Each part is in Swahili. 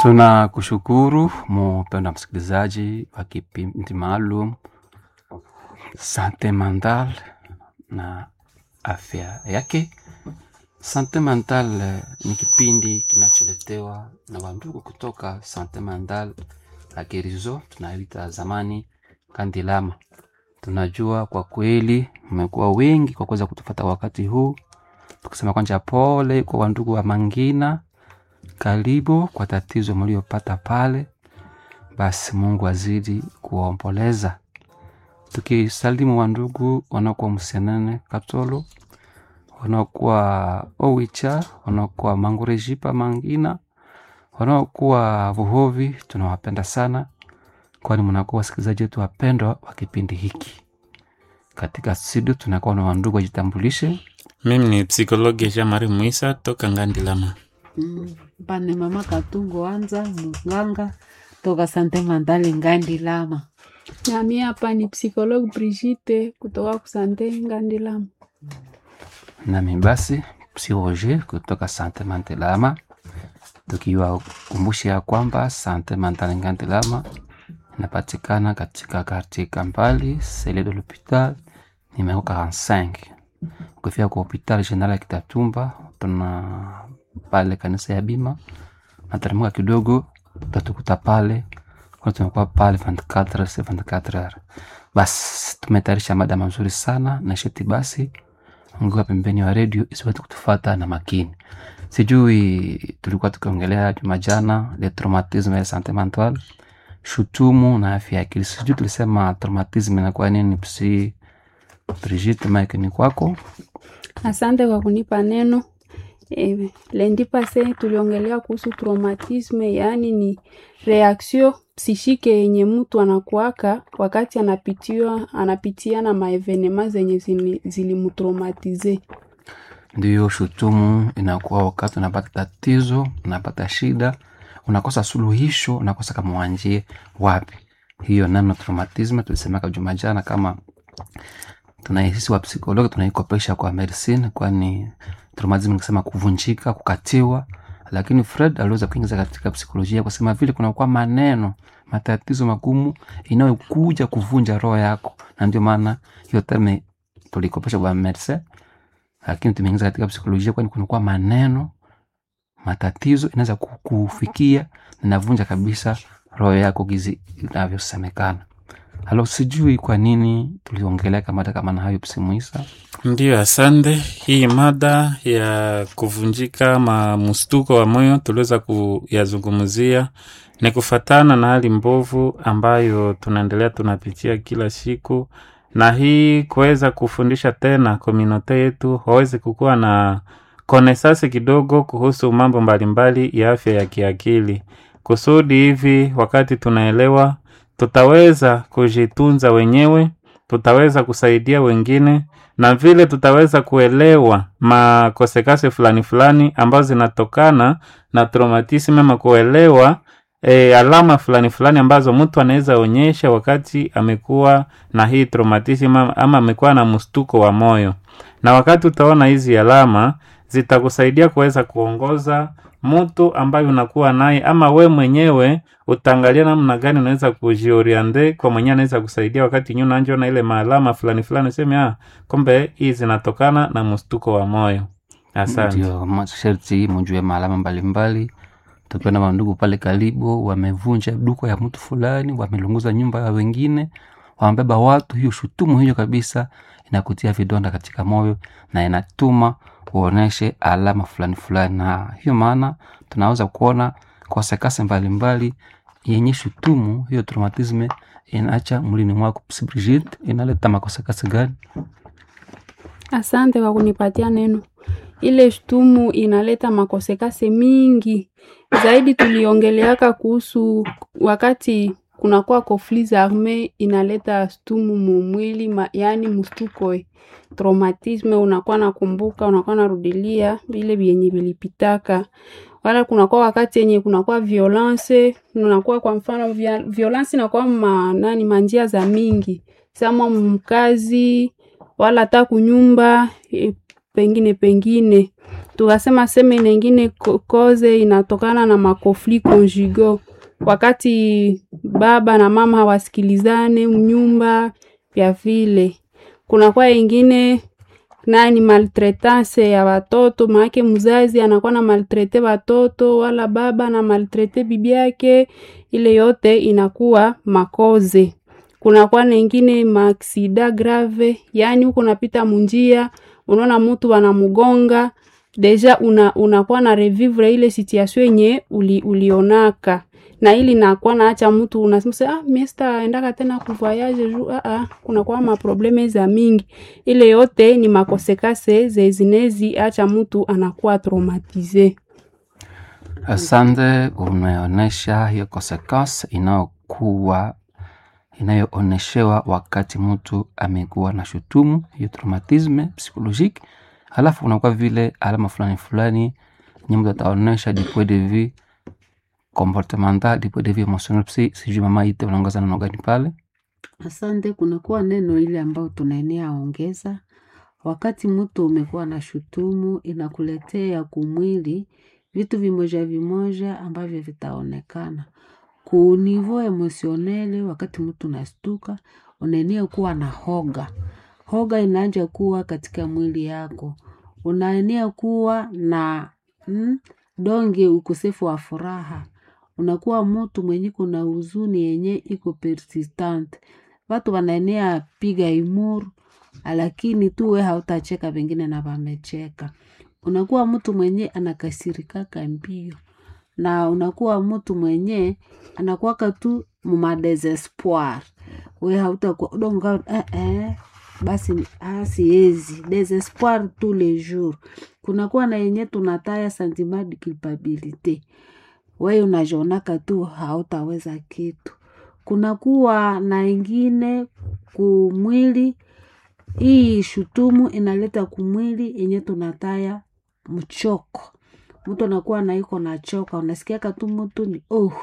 Tunakushukuru mpendwa msikilizaji wa kipindi maalum Sante Mental na afya yake. Sante Mental eh, ni kipindi kinacholetewa na wandugu kutoka Sante Mental la Gerizo, tunayoita zamani Kandilama. Tunajua kwa kweli mmekuwa wengi kwa kuweza kutufata wakati huu, tukisema kwanja pole kwa wandugu wa Mangina karibu kwa tatizo mliopata pale, basi Mungu azidi kuwaomboleza. Tukisalimu wandugu wanaokuwa Msenene Katolo, wanaokuwa Owicha, wanaokuwa Mangurejipa Mangina, wanaokuwa Vuhovi, tunawapenda sana, kwani mnakuwa wasikilizaji wetu wapendwa wa kipindi hiki. Katika studio tunakuwa na wandugu wajitambulishe. Mimi ni psikologi Jean Marie Muisa toka Ngandilama. Mm, pane mama katungo anza munganga toka sante mandali ngandi lama nami hapa ni psikologi Brigitte kutoka kusante Ngandilama. nami basi psiroge kutoka Sante Mantelama, tukiwakumbusha ya kwamba Sante Mantale Ngantelama inapatikana katika kartie Kampali sele de l'hopital numero 45. Ukifika kwa hopital general ya Kitatumba, tuna pale kanisa ya Bima, nateremka kidogo utatukuta pale kwa tunakuwa pale 24 se 24 heures. Basi tumetayarisha mada mazuri sana na sheti basi ongea pembeni wa redio isiweze kutufata na makini. Sijui tulikuwa tukiongelea juma jana le traumatisme ya sante mentale, shutumu na afya ya akili. Sijui tulisema traumatisme inakuwa nini? Psi Brigitte, mike ni kwako. Asante kwa kunipa neno. E, lendi pase tuliongelea kuhusu traumatisme, yaani ni reaction psishike yenye mtu anakuaka wakati anapitiwa anapitia na maevenema zenye zili- zilimtraumatize. Ndiyo, shutumu inakuwa wakati unapata tatizo, unapata shida, unakosa suluhisho, unakosa kama wanjie wapi. Hiyo nano traumatisme tulisemaka juma jana, kama tunaisisi wa psikologi tunaikopesha kwa medicine, kwani traumatisme nikisema kuvunjika, kukatiwa, lakini Fred aliweza kuingiza katika psikolojia kusema vile kunakuwa maneno matatizo magumu inayokuja kuvunja roho yako, na ndio maana hiyo terme tulikopesha kwa medicine lakini tumeingiza katika psikolojia, kwani kunakuwa maneno matatizo inaweza ku- kufikia na inavunja kabisa roho yako gizi inavyosemekana. Halo, sijui kwa nini tuliongelea kamada kama na hayo psimuisa. Ndiyo, asante. Hii mada ya kuvunjika ma mstuko wa moyo tuliweza kuyazungumzia ni kufatana na hali mbovu ambayo tunaendelea tunapitia kila siku, na hii kuweza kufundisha tena komunote yetu waweze kukuwa na konesasi kidogo kuhusu mambo mbalimbali ya afya ya kiakili, kusudi hivi wakati tunaelewa tutaweza kujitunza wenyewe, tutaweza kusaidia wengine na vile tutaweza kuelewa makosekase fulani fulani ambazo zinatokana na traumatism ama kuelewa e, alama fulani fulani ambazo mtu anaweza onyesha wakati amekuwa na hii traumatism ama ama amekuwa na mstuko wa moyo, na wakati utaona hizi alama zitakusaidia kuweza kuongoza mtu ambaye unakuwa naye, ama we mwenyewe utaangalia namna gani unaweza kujioriente kwa mwenyewe anaweza kusaidia wakati nyu nanjona ile maalama fulani fulani, useme ah, kumbe hii zinatokana na mstuko wa moyo. Asante. Ndio masharti mujue maalama mbalimbali. Tukiwa na wandugu pale karibu wamevunja duka ya mtu fulani, wamelunguza nyumba ya wengine, wamebeba watu, hiyo shutumu hiyo kabisa inakutia vidonda katika moyo na inatuma uoneshe alama fulani fulani, na hiyo maana tunaweza kuona kosekase mbalimbali yenye shutumu hiyo traumatisme inaacha mwilini mwako. Psi Brigitte, inaleta makosekase gani? Asante kwa kunipatia neno. Ile shtumu inaleta makosekase mingi zaidi. Tuliongeleaka kuhusu wakati kunakuwa conflits arme inaleta shtumu mumwili ma, yani mstuko eh, traumatisme, unakuwa nakumbuka, unakuwa narudilia vile vyenye vilipitaka wala kunakuwa wakati yenye kunakuwa violence, unakuwa kwa mfano via, violence inakuwa ma, nani manjia za mingi sama mkazi wala hata kunyumba e, pengine pengine. Tukasema seme nengine ko- koze inatokana na makofli conjugaux, wakati baba na mama hawasikilizane mnyumba vya vile. Kunakuwa ingine nani maltretance ya watoto, maake mzazi anakuwa na maltrete watoto wala baba na maltrete bibi yake, ile yote inakuwa makoze. Kunakuwa na ingine maaksida grave, yaani huko unapita munjia unaona mtu wanamugonga deja una, unakuwa na revivre ile situation yenye uli, ulionaka na ili nakuwa naacha mtu unasema se, ah, mimi sitaendaka tena kuvoyage juu ah, ah, kunakuwa maprobleme za mingi. Ile yote ni makosekase zezinezi acha mtu anakuwa traumatize. Asante, umeonyesha hiyo consequence inayokuwa inayooneshewa wakati mtu amekuwa na shutumu hiyo traumatisme psychologique, halafu unakuwa vile alama fulani fulani nye mtu ataonesha du point de vue comportemental, du point de vue emotionnel. Si sijui mama ite unaongoza neno gani pale? Asante, kunakuwa neno ile ambayo tunaenea ongeza. Wakati mtu umekuwa na shutumu, inakuletea kumwili vitu vimoja vimoja ambavyo vitaonekana ku niveau emotionele. Wakati mtu unastuka, unaenea kuwa na hoga, hoga inaanja kuwa katika mwili yako, unaenea kuwa na mm, donge ukosefu wa furaha unakuwa mtu mwenye kuna huzuni yenye iko persistent. Watu wanaenea piga imuru, lakini tu we hautacheka, pengine na wamecheka. Unakuwa mtu mwenye anakasirikaka mbio, na unakuwa mtu mwenye anakuwaka tu mumadesespoir. We hautakuwa udonga eh, eh, basi ah, siezi desespoir tous les jours. Kunakuwa na yenye tunataya sentiment de culpabilité wewe unajionaka tu hautaweza kitu. Kunakuwa na ingine kumwili, hii shutumu inaleta kumwili yenye tunataya mchoko. Mtu anakuwa na iko na choka, unasikiaka tu mtu ni oh,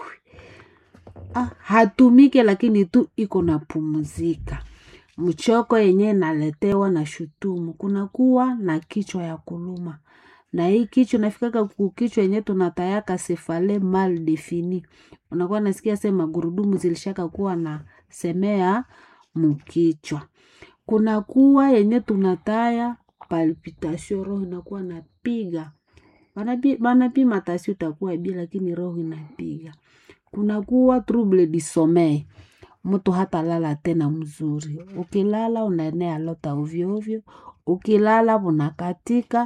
ah, hatumike lakini tu iko na pumzika. Mchoko yenye inaletewa na shutumu. Kunakuwa na kichwa ya kuluma na hii kichwa nafikaka kukichwa yenye tunatayaka sefale mal defini, unakuwa nasikia se magurudumu zilishaka kuwa na semea mukichwa. Kunakuwa yenye tunataya palpitation, roho inakuwa napiga, Banapi- banapima tasi utakuwa bi, lakini roho inapiga. Kunakuwa trouble du sommeil, mtu hata lala tena mzuri. Ukilala unaenea lota ovyo ovyo, ukilala unakatika,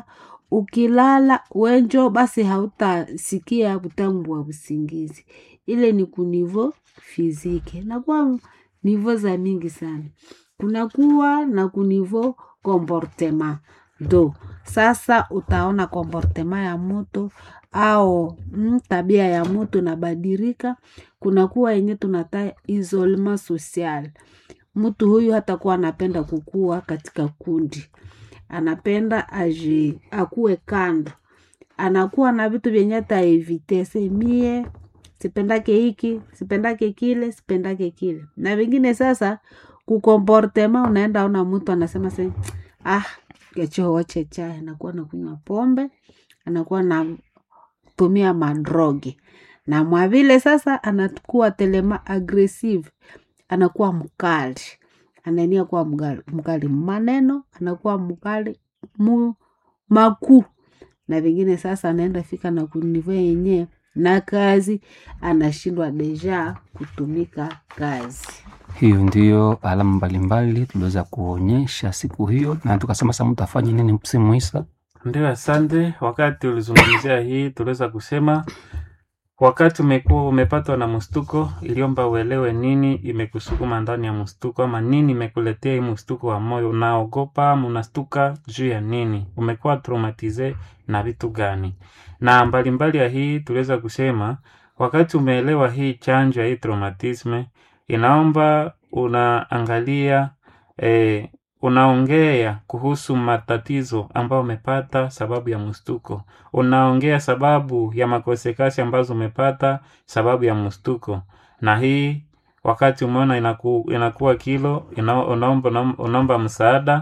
ukilala wenjo basi hautasikia utamu wa usingizi. Ile ni kunivo fizike, nakuwa nivo za mingi sana. Kunakuwa na kunivo comportement do sasa utaona comportement ya mtu au mm, tabia ya mtu inabadilika. Kunakuwa yenye tunata isolement social. Mtu huyu hatakuwa anapenda kukua katika kundi, anapenda aji akuwe kando, anakuwa na vitu vyenye ataevite semie sipendake hiki sipendake kile sipendake kile na vingine. Sasa kukomportema, unaenda ona mtu anasema se ah, kecho wache chai, anakuwa nakunywa pombe, anakuwa na tumia madrogi na mwavile sasa anakuwa telema aggressive, anakuwa mkali, anaenia kuwa mkali, mkali maneno, anakuwa mkali mu makuu na vingine. Sasa anaenda fika na kunivo yenyewe na kazi, anashindwa deja kutumika kazi. Hiyo ndiyo alama mbalimbali tuliweza kuonyesha siku hiyo, na tukasema sasa mtu afanye nini msimu Isa. Ndio, asante. Wakati ulizungumzia hii, tuliweza kusema wakati umekuwa umepatwa na mstuko, iliomba uelewe nini imekusukuma ndani ya mstuko, ama nini imekuletea hii mstuko wa moyo. Unaogopa ama unastuka juu ya nini? Umekuwa traumatize na vitu gani? Na mbalimbali ya hii tuliweza kusema wakati umeelewa hii chanjo ya hii traumatisme, inaomba unaangalia eh, unaongea kuhusu matatizo ambayo umepata sababu ya mstuko. Unaongea sababu ya makosekasi ambazo umepata sababu ya mstuko, na hii wakati umeona inaku, inakuwa kilo ina, unaomba, unaomba msaada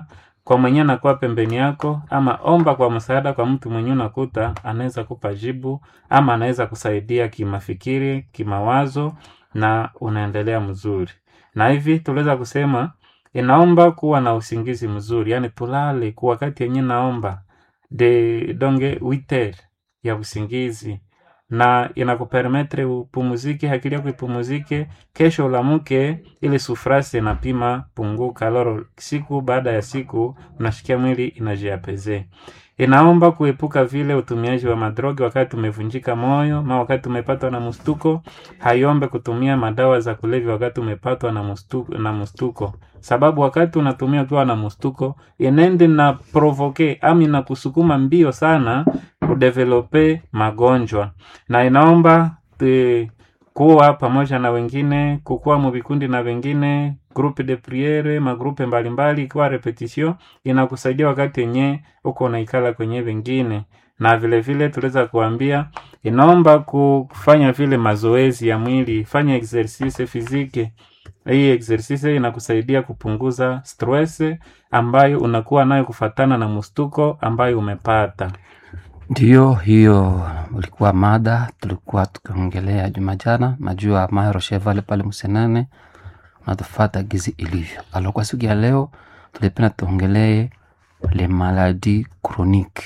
kwa mwenye anakuwa pembeni yako, ama omba kwa msaada kwa mtu mwenye unakuta anaweza kupa jibu ama anaweza kusaidia kimafikiri, kimawazo na unaendelea mzuri. Na hivi tuliweza kusema inaomba kuwa na usingizi mzuri, yani tulale kwa wakati yenye naomba de donge witer ya usingizi na inakupermetre upumuzike, akili yako ipumuzike, kesho ulamuke, ile sufrasi inapima punguka. Loro siku baada ya siku unashikia mwili inajiapeze. Inaomba kuepuka vile utumiaji wa madrogi wakati umevunjika moyo, ma wakati umepatwa na mstuko. Haiombe kutumia madawa za kulevya wakati umepatwa na mstuko, na mstuko, sababu wakati unatumia ukiwa na mstuko inende na provoke ami na kusukuma mbio sana udevelope magonjwa, na inaomba te, kuwa pamoja na wengine, kukuwa muvikundi na wengine, groupe de priere, magrupe mbalimbali, ikiwa repetition inakusaidia wakati yenye uko unaikala kwenye wengine, na vile vile tuliweza kuambia inaomba kufanya vile mazoezi ya mwili, fanya exercice physique. Hii exercise inakusaidia kupunguza stress ambayo unakuwa nayo kufatana na mstuko ambayo umepata. Ndiyo, hiyo ulikuwa mada tulikuwa tukiongelea juma jana. Najua Maero Chevale pale Msenane natufata gizi ilivyo. Alo, kwa siku ya leo tulipenda tuongelee le maladie chronique.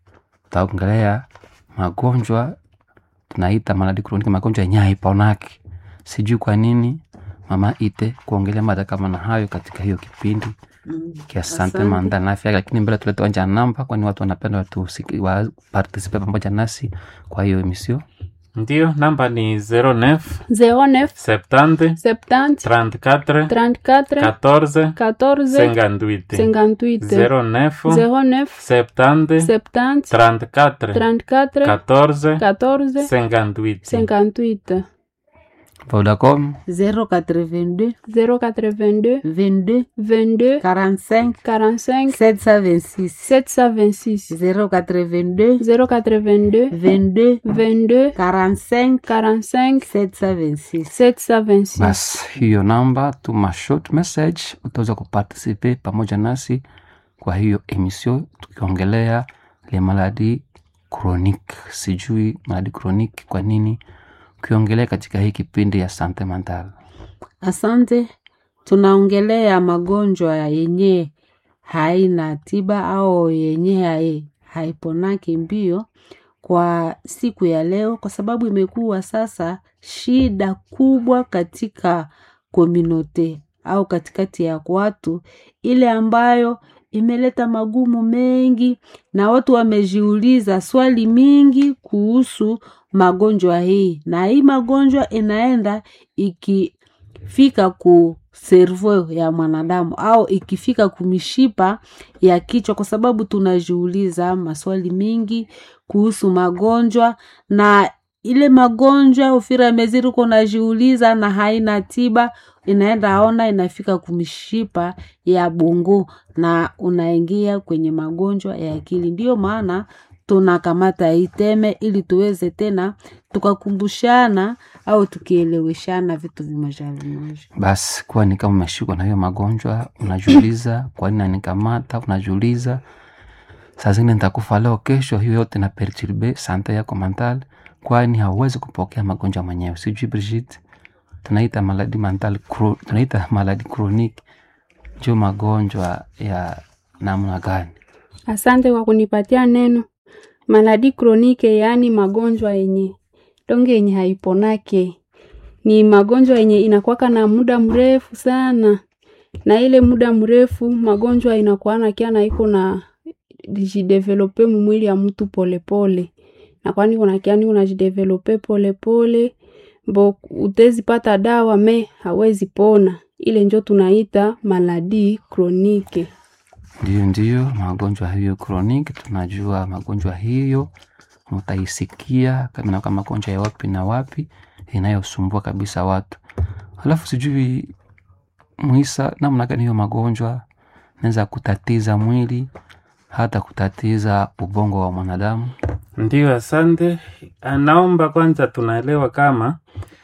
Tutaongelea magonjwa tunaita maladie chronique, magonjwa yenye haiponaki. Sijui kwa nini mama ite kuongelea mada kama na hayo katika hiyo kipindi Mm. kia sante Asante. manda na afya, lakini mbele tulete wanja namba, kwani watu wanapenda watu wa participe pamoja nasi kwa hiyo emission. Ndiyo, namba ni 09 09 70 70 34 34 14 14 58 58 09 09 70 70 34 34 14 14 58 58 Vodacom 082 082 22 22 45 45 726 726 082 082 22 22 45 45 726 726 basi hiyo namba, tuma short message, utaweza kuparticipe pamoja nasi kwa hiyo emission tukiongelea le maladi chronique. Sijui maladi chronique kwa nini ukiongelea katika hii kipindi ya sante mental. Asante. Tunaongelea magonjwa yenye haina tiba au yenye hai, haiponaki mbio kwa siku ya leo, kwa sababu imekuwa sasa shida kubwa katika kominote au katikati ya watu, ile ambayo imeleta magumu mengi, na watu wamejiuliza swali mingi kuhusu magonjwa hii, na hii magonjwa inaenda ikifika ku servo ya mwanadamu au ikifika kumishipa ya kichwa, kwa sababu tunajiuliza maswali mingi kuhusu magonjwa na ile magonjwa ufira meziri uko unajiuliza na haina tiba, inaenda ona inafika kumishipa ya bongo na unaingia kwenye magonjwa ya akili. Ndiyo maana tunakamata hii teme ili tuweze tena tukakumbushana au tukieleweshana vitu vimoja vimoja. Basi kuwa ni kama umeshikwa na hiyo magonjwa, unajiuliza kwa nini nanikamata, unajiuliza saa zingine nitakufa leo, kesho. Hiyo yote na perturbe sante yako mental, kwani hauwezi kupokea magonjwa mwenyewe. Sijui Brigitte, tunaita maladi mental, chro- tunaita maladi chronique, ndio magonjwa ya namna gani? Asante kwa kunipatia neno. Maladi kronike, yaani magonjwa yenye donge yenye haiponake, ni magonjwa yenye inakuwaka na muda mrefu sana, na ile muda mrefu magonjwa inakuwa kia na iko na jidevelope mumwili ya mtu polepole, na kwani kuna kiani unajidevelope polepole bo utezi pata dawa me hawezi pona. Ile njo tunaita maladi kronike. Ndiyo, ndiyo magonjwa hiyo chronique, tunajua magonjwa hiyo mutaisikia kama inakuwa magonjwa ya wapi na wapi inayosumbua kabisa watu. Halafu sijui Muisa, namna gani hiyo magonjwa naweza kutatiza mwili hata kutatiza ubongo wa mwanadamu. Ndiyo, asante. Naomba kwanza tunaelewa kama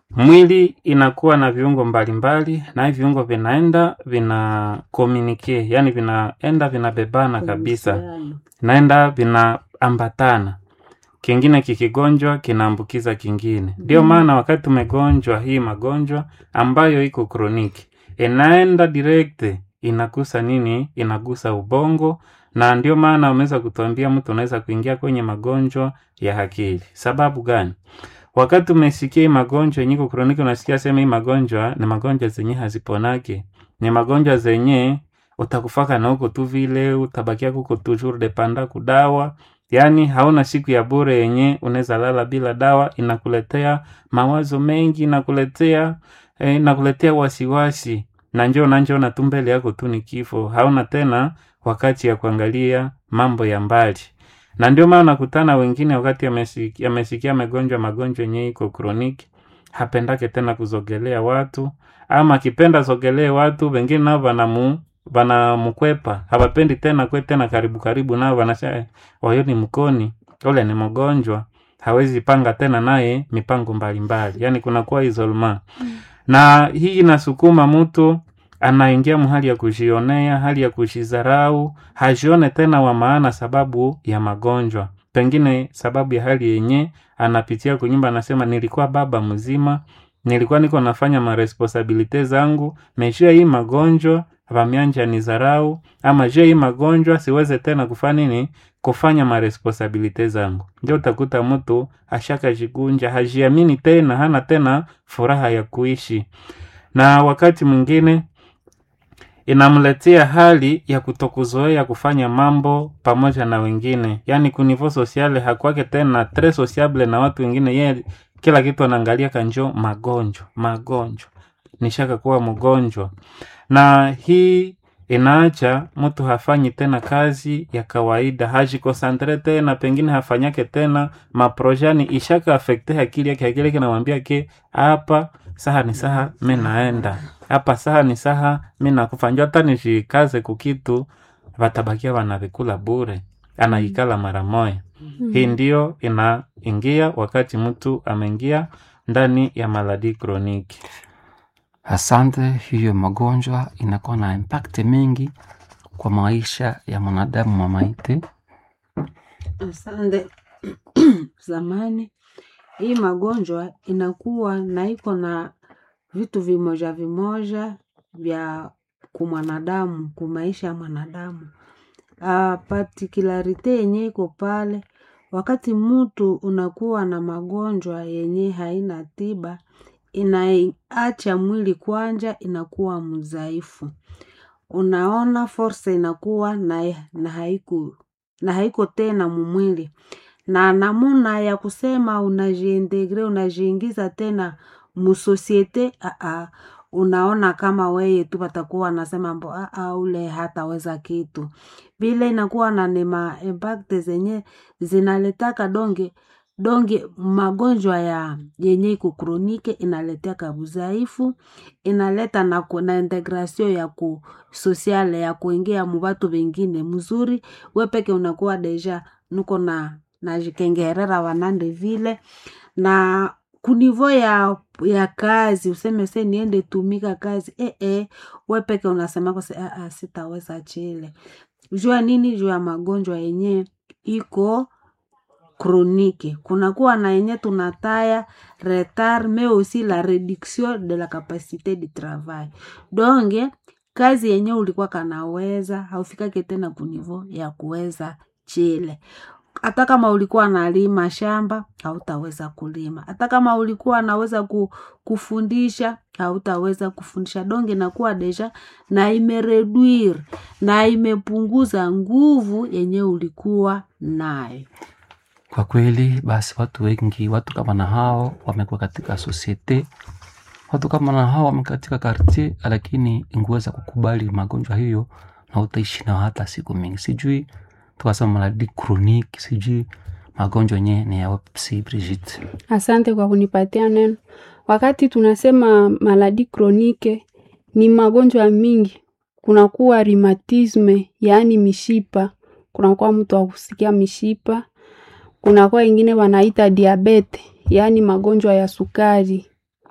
mwili inakuwa na viungo mbalimbali na hivi viungo vinaenda vina communicate, yani vinaenda vinabebana kabisa, Uhusiano. naenda vinaambatana, kingine kikigonjwa kinaambukiza kingine. Ndio maana wakati tumegonjwa hii magonjwa ambayo iko kroniki, inaenda direct inagusa nini? Inagusa ubongo, na ndio maana wameweza kutuambia mtu unaweza kuingia kwenye magonjwa ya akili. Sababu gani? Wakati umesikia hii magonjwa yenye iko kroniki, unasikia sema hii magonjwa ni magonjwa zenye haziponake, ni magonjwa zenye utakufaka na huko tu vile utabakia kuko toujours dependa kudawa, yaani hauna siku ya bure yenye unaweza lala bila dawa. Inakuletea mawazo mengi, inakuletea eh, inakuletea wasiwasi, na njoo na njoo na tu mbele yako tu ni kifo, hauna tena wakati ya kuangalia mambo ya mbali na ndio maana nakutana wengine wakati amesikia amesikia amegonjwa magonjwa yenye iko kroniki, hapendake tena kuzogelea watu, ama akipenda zogelee watu wengine nao vanamu vanamkwepa, hawapendi tena kwe tena karibu karibu nao, wanasema wayo ni mkoni, ule ni mgonjwa, hawezi panga tena naye mipango mbalimbali, yani kunakuwa isolma na hii inasukuma mtu anaingia mahali ya kujionea, hali ya kujidharau, hajione tena wa maana sababu ya magonjwa, pengine sababu ya hali yenye anapitia kunyumba. Anasema nilikuwa baba mzima, nilikuwa niko nafanya maresponsabilite zangu, meshia hii magonjwa vamianja ni dharau, ama je hii magonjwa siweze tena kufanya nini, kufanya maresponsabilite zangu. Ndio utakuta mtu ashaka jigunja, hajiamini tena, hana tena furaha ya kuishi, na wakati mwingine inamletea hali ya kutokuzoea kufanya mambo pamoja na wengine, yaani kunivo sosiale hakwake tena tres sociable na watu wengine. Yeye kila kitu anaangalia kanjo magonjwa magonjwa, nishaka kuwa mgonjwa, na hii inaacha mtu hafanyi tena kazi ya kawaida, hajikosantre tena, pengine hafanyake tena maprojani, ishaka afekte akili yake. Akili yake namwambia ke hapa saha ni saha mi naenda hapa, saha ni saha mi nakufa, njo hata nishikaze kukitu vatabakia wanavikula bure, anaikala mara moya. Hii ndio inaingia wakati mtu ameingia ndani ya maladi kroniki. Asante. Hiyo magonjwa inakuwa na impact mingi kwa maisha ya mwanadamu mamaite. Asante. Zamani hii magonjwa inakuwa na iko na vitu vimoja vimoja vya kumwanadamu kumaisha ya mwanadamu. Uh, particularite yenye iko pale, wakati mtu unakuwa na magonjwa yenye haina tiba, inaacha mwili kwanja inakuwa mzaifu. Unaona force inakuwa na, na haiko na haiko tena mumwili na namuna ya kusema unajiintegre unajiingiza tena musosiete aa, unaona kama weye tu patakuwa nasema mbo aa, ule hataweza kitu vile, inakuwa na nema impact zenye zinaletaka donge donge magonjwa ya yenye iko kronike inaletaka buzaifu, inaleta na, ku- na integration ya ku sosiale ya kuingia mubatu vengine mzuri, we peke unakuwa deja nuko na najikengerera wanande vile na kunivo ya ya kazi useme se niende tumika kazi eh, eh, we peke unasema kose ah, ah, sitaweza chile jua nini juu ya magonjwa yenye iko kronike kunakuwa na yenye tunataya retard mais aussi la réduction de la capacité de travail donge kazi yenye ulikuwa kanaweza haufikake tena kunivo ya kuweza chile hata kama ulikuwa nalima shamba hautaweza kulima hata kama ulikuwa naweza ku, kufundisha hautaweza kufundisha donge nakuwa deja na imereduire na imepunguza nguvu yenye ulikuwa nayo Kwa kweli basi, watu wengi, watu kama na hao wamekuwa katika sosiete, watu kama na hao wamekuwa katika kartie, lakini ingeweza kukubali magonjwa hiyo na utaishi nao hata siku mingi. Sijui tukasema maladi kroniki, sijui magonjwa yenyewe ni ya wapi, Brigitte? Asante kwa kunipatia neno. Wakati tunasema maladi kronike ni magonjwa mingi, kunakuwa rheumatisme, yaani mishipa, kunakuwa mtu wa kusikia mishipa, kunakuwa ingine wanaita diabete, yaani magonjwa ya sukari,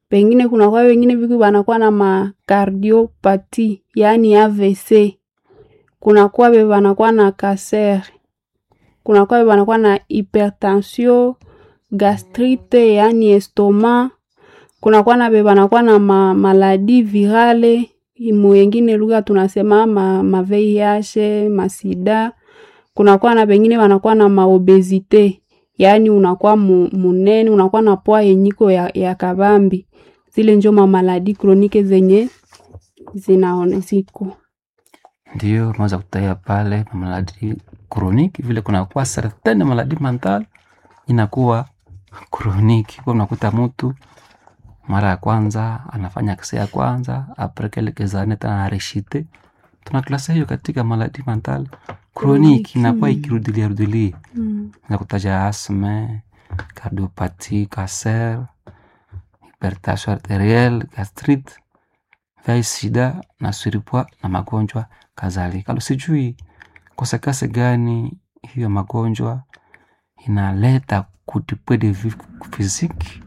pengine kunakuwa wengine viku wanakuwa na makardiopati yaani AVC, kunakuwa be wanakuwa na kaser, kunakuwa be wanakuwa na hypertension, gastrite yaani estoma, kunakuwa na be wanakuwa na ma, maladi virale muyengine lugha tunasema ma, ma VIH, masida. Kunakuwa na bengine wanakuwa na maobezite yaani unakuwa mu, munene unakuwa na poa yenyiko ya, ya kabambi zile njo mamaladi kronike zenye zinaone ziko ndio unaweza kutaya pale mamaladi kroniki vile kunakuwa certaine maladi mental inakuwa kroniki kwa unakuta mtu mara ya kwanza anafanya kisa ya kwanza apres quelques années tena areshite tunaklasa hiyo katika maladi mental kroniki inakuwa ikirudilia rudilia mm. na kutaja asme cardiopati cancer hypertension arterielle gastrite vai sida na surpoids na magonjwa kadhalika alo sijui kosekase gani hiyo magonjwa inaleta kutipwe de vue physique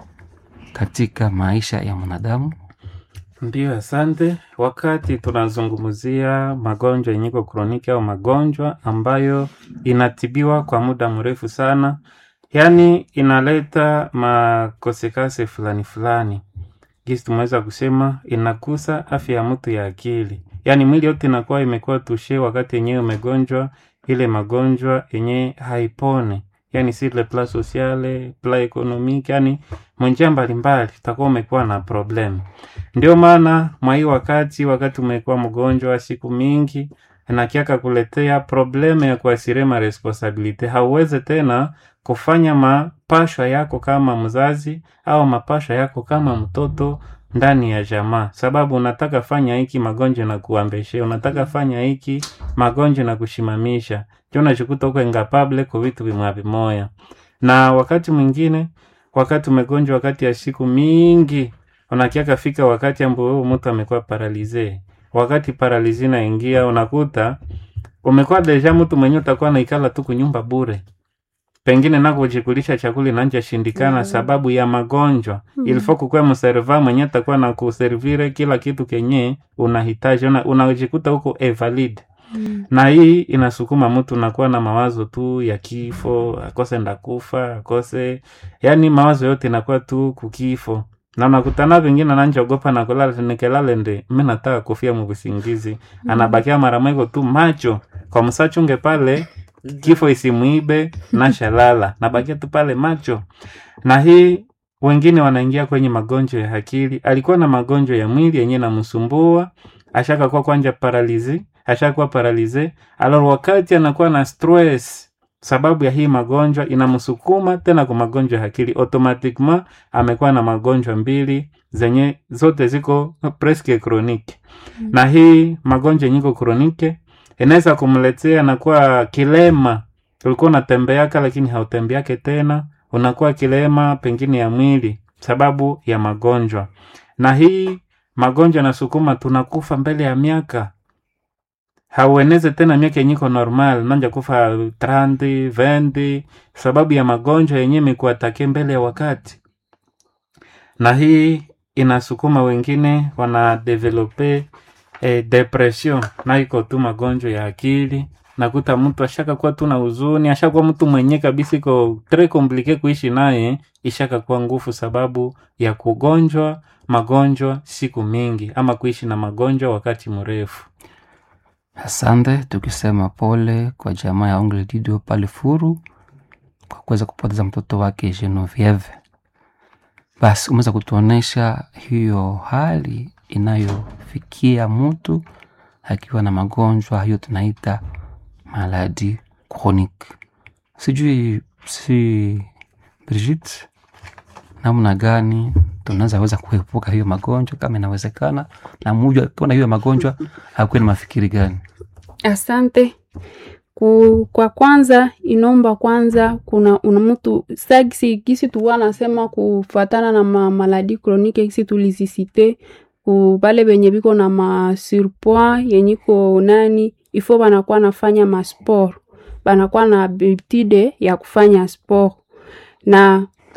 katika maisha ya mwanadamu Ndiyo, asante. Wakati tunazungumzia magonjwa yenyeko kroniki au magonjwa ambayo inatibiwa kwa muda mrefu sana, yaani inaleta makosekase fulani fulani, gisi tumeweza kusema inakusa afya ya mtu ya akili, yaani mwili yote inakuwa imekuwa tushe wakati yenyewe umegonjwa ile magonjwa yenye haipone, yaani si le plan sociale plan economique, yaani mwenjia mbalimbali utakuwa umekuwa na problem. Ndio maana mwa hii wakati wakati umekuwa mgonjwa siku mingi nakiaka kuletea probleme ya kuasire ma responsabilite, hauweze tena kufanya mapashwa yako kama mzazi au mapashwa yako kama mtoto ndani ya jamaa, sababu unataka fanya hiki magonjwa na kuambeshe, unataka fanya hiki magonjwa na kushimamisha, ndio unajikuta uko incapable kwa vitu vimwa vimoya. Na wakati mwingine, wakati umegonjwa wakati ya siku mingi unakiaka fika wakati ambao huyo mtu amekuwa paralize. Wakati paralize naingia, unakuta umekuwa deja mtu mwenyewe utakuwa naikala tu kunyumba bure, pengine nako kujikulisha chakula inanja shindikana Mm. sababu ya magonjwa Mm. ilifo kukuwa mserva mwenye atakuwa na kuservire kila kitu kenye unahitaji, una- unajikuta huko evalid Mm. na hii inasukuma mtu nakuwa na mawazo tu ya kifo, akose ndakufa, akose yani mawazo yote inakuwa tu kukifo, na unakutana vingine nanjogopa na kulala nikelale ndi mi nataka kufia mubusingizi, anabakia mara mweko tu macho kwa msachunge pale kifo isimuibe na shalala, nabakia tu pale macho. Na hii wengine wanaingia kwenye magonjwa ya akili, alikuwa na magonjwa ya mwili yenye namsumbua, ashakakuwa kwanja paralizi ashakuwa paralize alors wakati anakuwa na stress sababu ya hii magonjwa inamsukuma tena kwa magonjwa ya akili automatiquement amekuwa na magonjwa mbili zenye zote ziko presque chronique Mm. na hii magonjwa yenye iko chronique inaweza kumletea anakuwa kilema ulikuwa unatembeaka lakini hautembeake tena unakuwa kilema pengine ya mwili sababu ya magonjwa na hii magonjwa nasukuma tunakufa mbele ya miaka haueneze tena miaka yenye iko normal nanja kufa 30 20 sababu ya magonjwa yenye imekuatake mbele ya wakati na hii inasukuma wengine wana develope eh, depression na iko tu magonjwa ya akili nakuta mtu ashaka kuwa tu na huzuni ashakuwa mtu mwenye kabisa iko tre komplike kuishi naye ishaka kuwa nguvu sababu ya kugonjwa magonjwa siku mingi ama kuishi na magonjwa wakati mrefu Asante, tukisema pole kwa jamaa ya Ongle Didio pale Furu kwa kuweza kupoteza mtoto wake Genevieve. Basi umeweza kutuonesha hiyo hali inayofikia mtu akiwa na magonjwa hiyo tunaita maladi chronique. Sijui si Brigitte, namna gani tunaweza weza kuepuka hiyo magonjwa kama inawezekana, na mmoja akiwa na hiyo magonjwa akuwe na mafikiri gani? Asante. Ku, kwa kwanza inomba kwanza kuna una mtu sagisi gisi tuwa nasema kufatana na ma, maladi kronike gisi tulizisite ku bale benye biko na ma surpoids yenyiko nani ifo banakuwa nafanya masport banakuwa na habitude ya kufanya sport na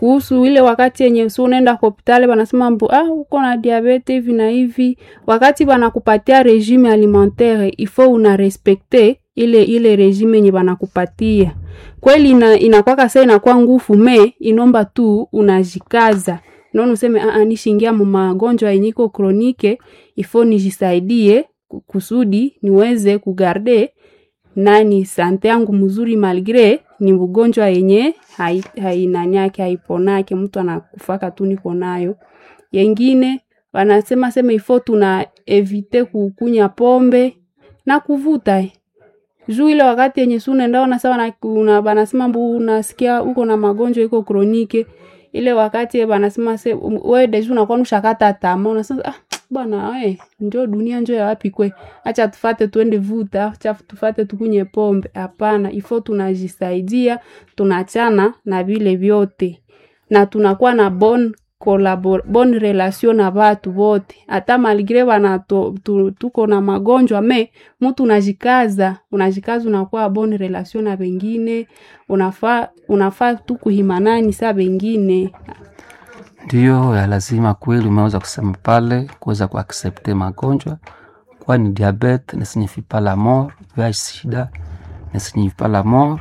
kuhusu ile wakati yenye si unaenda kwa hospitali wanasema mbu ah, uko na diabete hivi na hivi wakati wanakupatia regime alimentaire ifo una respecte ile ile regime yenye wanakupatia kweli ina, inakwaka saa inakuwa ngufu me inomba tu unajikaza naona useme ah, ah, nishingia mu magonjwa yenye iko kronike ifo nijisaidie ku- kusudi niweze kugarde nani sante yangu mzuri malgre ni ugonjwa yenye hai- hainani yake haiponake mtu anakufaka tu niko nayo yengine wanasema sema ifo tuna evite kukunya pombe na kuvuta juu ile wakati yenye si unaenda ona sawa na una banasema mbu unasikia uko na magonjwa iko kronike ile wakati banasema se um, wewe deja unakuwa nushakata tama unasema ah, bwana we njo dunia njo ya wapi kwe acha tufate tuende vuta acha tufate tukunye pombe hapana ifo tunajisaidia tunachana na vile vyote na tunakuwa na bon collabor bon relation na watu wote hata malgre wana to, tu, tuko na magonjwa me mtu unajikaza unajikaza unakuwa bon relation na wengine unafaa unafaa tu kuhimanani sa wengine Ndiyo ya lazima kweli, umeweza kusema pale, kuweza kuaksepte magonjwa, kwani diabete ne signifie pas la mort, VIH sida ne signifie pas la mort,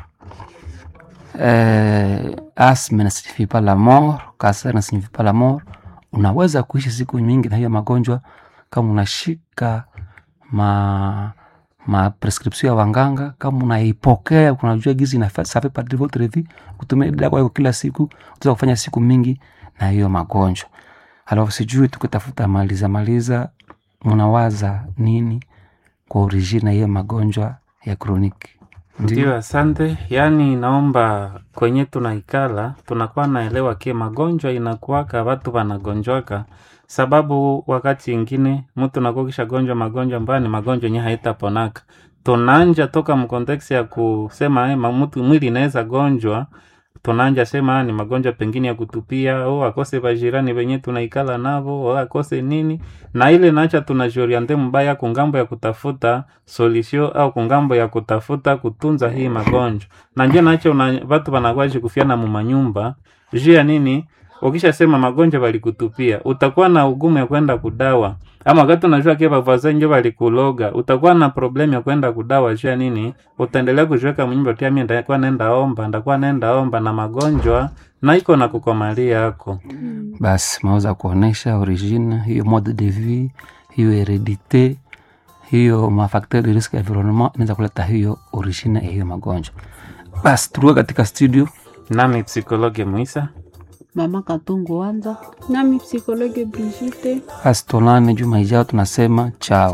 eh, asthme ne signifie pas la mort, kanser ne signifie pas la mort. Unaweza kuishi siku nyingi na hiyo magonjwa kama unashika ma ma prescription ya wanganga, kama unaipokea, unajua gizi na ça fait partie de votre vie, kutumia dawa yako kila siku, utaweza kufanya siku mingi na hiyo magonjwa. Alafu sijui tukitafuta maliza maliza, mnawaza nini kwa origine ya hiyo magonjwa ya kroniki? Ndio, asante. Yaani naomba kwenye tunaikala tunakuwa naelewa kie magonjwa inakuwaka watu wanagonjwaka, sababu wakati ingine mtu nakuwa kisha gonjwa magonjwa ambayo ni magonjwa yenye haitaponaka. Tunanja toka mkonteksi ya kusema eh, ma- mtu mwili inaweza gonjwa tunanja sema ah, ni magonjwa pengine ya kutupia o akose vajirani venye tunaikala navo o akose nini na ile nacha tunajoriante mbaya kungambo ya kutafuta solution au kungambo ya kutafuta kutunza hii magonjwa na njo nacho una, watu wanakwaji kufiana mumanyumba juu ya nini ukishasema magonjwa valikutupia utakuwa na ugumu ya kwenda kudawa ama wakati unajua kia bavaza njo valikuloga utakuwa na problem ya kwenda kudawa juu ya nini utaendelea kujiweka mnyumba tia mi ndakuwa nenda omba ndakuwa nenda omba na magonjwa na iko na kukomalia yako Basi maweza kuonesha origine hiyo mode de vie, hiyo heredite, hiyo mafakteur de risque environnement inaweza kuleta hiyo origine ya hiyo magonjwa. Basi turuke katika studio nami psikologe mwisa mama katungu wanza nami psikologe Brigitte basi tuonane juma ijao, tunasema chao.